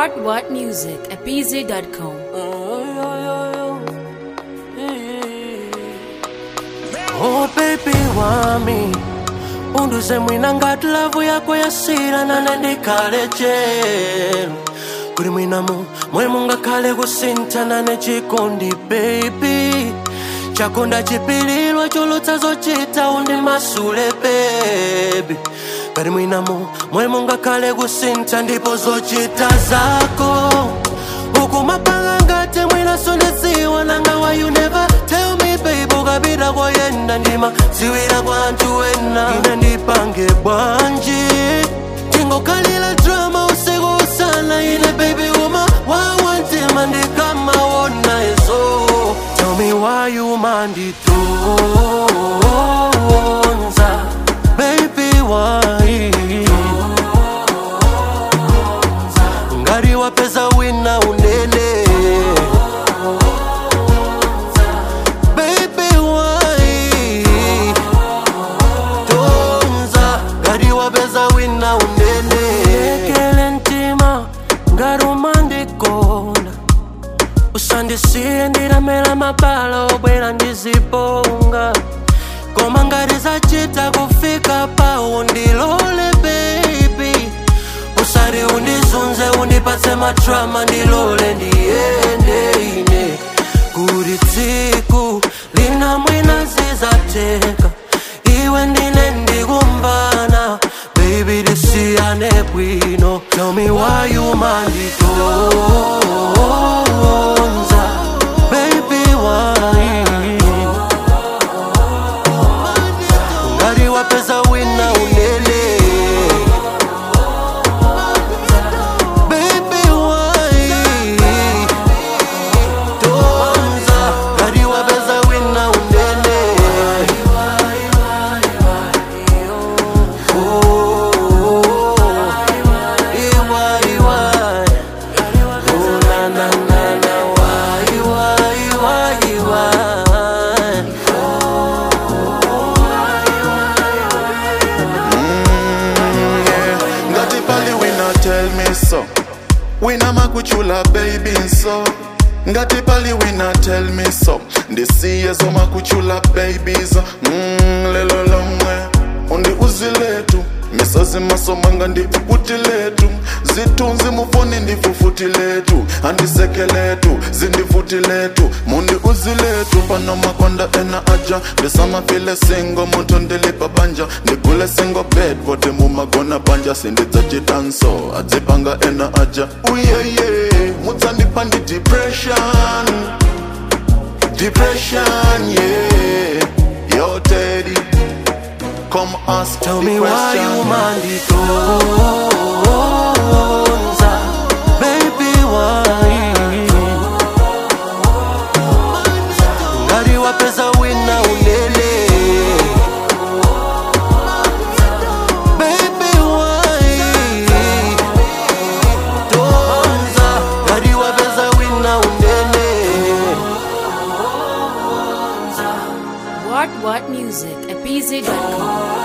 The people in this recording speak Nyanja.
What What Music at BZ.com. Oh baby wami unduze mwina ngati lavu yako yasira nane ndikhale chelu kuli mwinamu mwe mungakhale kusintha nane chikondi baby chakonda chipililwa cholotsa zochita undi masule baby kali mwinamu mwe mungakhale kusintha ndipo zochita zako ukumapanga ngati mwina sonesiwa nanga why you never tell me babe ukapita koyenda ndima ziwira kwa anthu wena ine ndipange bwanji tingokhalira drama usiku usana ine baby uma wawantima ndikamawona izo tell me why you manditonza baby why ngati wapeza wina unene Baby, why? Tonza, ngati wapeza wina unene lekele mtima ngati umandikonda usandisiye ndilamela mabala obwera ndiziponga koma ngati zachita kufika pawo ndilole baby usari undizunze undipatse matrama ndilole ndiyende ine kuti tsiku lina mwina zizateka iwe ndine ndikumbana baby tisiyane bwino tell me why you manditonza baby why ngati wapeza wina unene Baby, why? Tonza, ngati wapeza wina unene Oh, iwai, iwai. Oh, na, na, na, na, why, why, why, why? ngati pali wina tell me so wina makuchula baby so ngati pali wina tell me so ndisiye zomakuchula babies mm, lelo lomwe undi uziletu misazi masomanga ndifufuti letu zitunzi mufoni ndifufuti letu andisekeletu zindifuti letu mundi uziletu pano makonda ena aja ndisamafile singo muntu ndilipa banja ndigule singo bed vote mumagona banja sindidzachitanso adzipanga ena aja uyeye mudzandipa ndi depression depression yeah yo teddy come ask Tell the me why question. you manditonza Baby why Ngati wapeza wina unene Baby why Tonza Ngati wapeza wina unene What What Music at BZ.com.